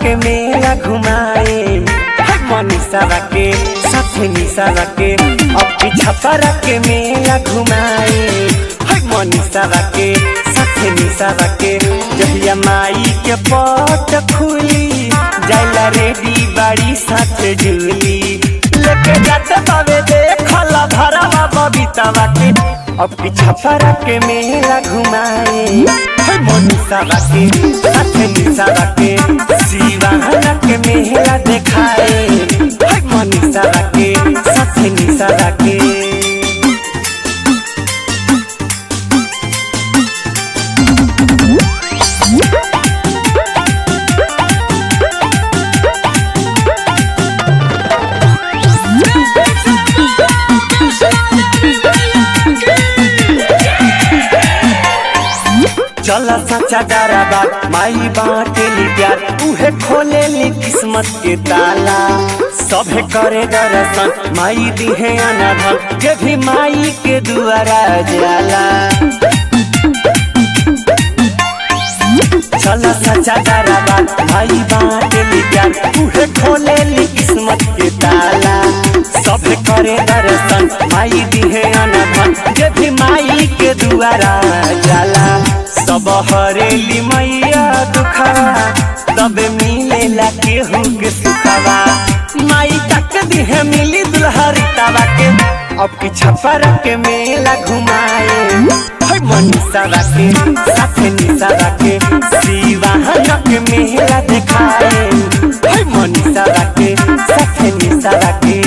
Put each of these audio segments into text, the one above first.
के मेला घुमाए मनीषा के साथे निशा के अब की छपरा के मेला घुमाए मनीषा के साथे निशा के जहिया माई के पट खुली जाला रेडी बाड़ी साथ झूली लेके जाते बाबे देखल भरवा बबीता के अब की छपरा के मेला घुमाए मनीषा के साथे निशा के शिवाना के मेला देखाए मनीषा के साथे निशा के चल सच्चा डराबा माई बाटेली प्यार उहे खोलेली किस्मत के ताला सभे करे दर्शन माई दिहे अनाधन जे भी माई के दुआरा जाला चल सच्चा डराबा माई बाटेली प्यार उहे खोलेली किस्मत के ताला सभे करे दर्शन माई दिहे अनाधन जे भी माई के दुआरा जाला सब हरेली मैया दुखवा तब मिलेला केहू के सुखवा माई तक दिहे मिली दुल्हरी तवा के अब की छपर के मेला घुमाए मनीषा के साथे निशा के शिवाहन के मेला देखाए मनीषा के साथे निशा के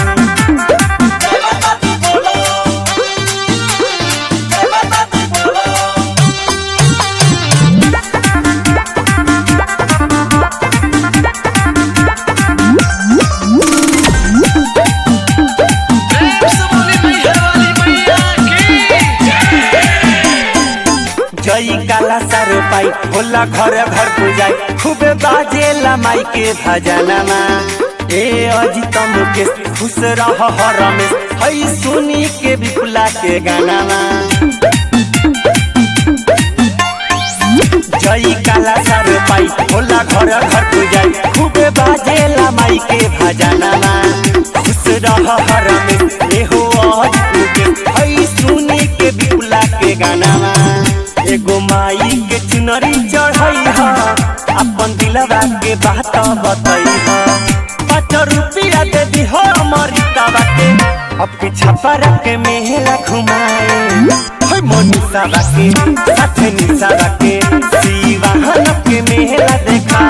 जई काला सर पाई होला घर घर पूजाई खूबे बाजेला माई के भजनमा ए अजित मुकेश खुश रह रमेश हई सुनी के विपुला के गानामा जई काला सर पाई होला घर घर पूजाई खूबे बाजेला माई के भजनमा खुश रह रमेश ए हो अजित मुकेश हई सुनी के विपुला के गानामा एगो माई के चुनरी चढ़ई ह अपन दिलवा के बात बतई ह पाँच रुपया दे दी हो अमृता बाटे अब के छपर के मेला घुमाए होय मनीषा के साथे निशा के शिवाहन के मेला देखा